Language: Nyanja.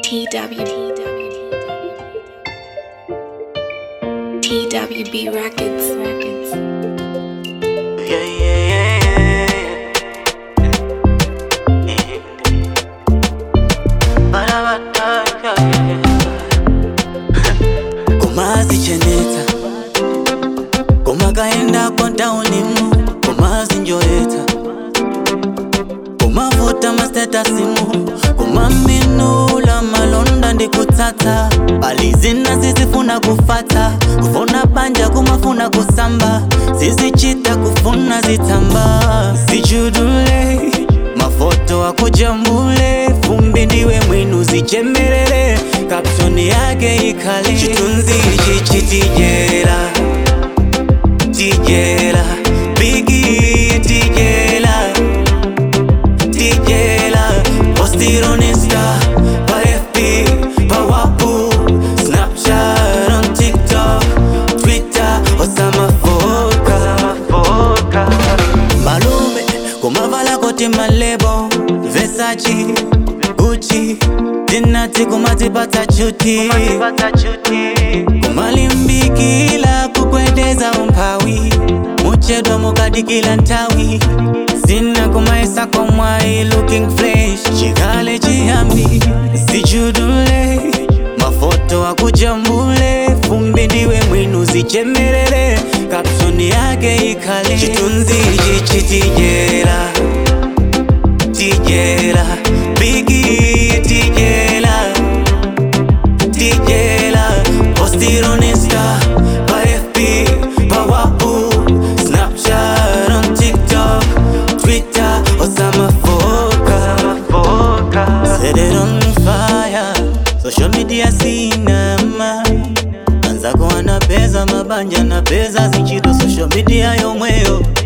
TW TWB Records Records Yeah, yeah, yeah, yeah, yeah. Ba-da-ba-da, yeah, yeah. kumazi cheneta kumakaenda kontaunimu kumazi njoeta kumavuta masetasimu kumaminula malonda ndikutsatsa palizina zizifuna kufata kufuna panja kumafuna kusamba zizichita kufuna zitamba zichudule mafoto akujambule fumbi ndiwe mwinu zichemerere kapsoni yake ikale chitunzi ichi chitijera tijera bigi tijera tijera postironista pa fb pa wapu snapchat on tiktok twitter osamafoka malume kumavala koti malebo vesachi guchi tinati kumatipata chuti kumalimbikila kukwendeza umphawi muchedwa mukadikila nthawi sina kumaisa komwai looking fresh chikale chiyambi zichudule mafoto akujambule fumbi ndiwe mwinu zichemerere kapsoni yake ikhale chitunzi ichi chitijera tijera bigi tijera tijera postironista pa fb pa wapu snapchat on tiktok twitter osamafoka set it on fire social media sinama anza kuwana peza mabanja na peza zichito social media yomweyo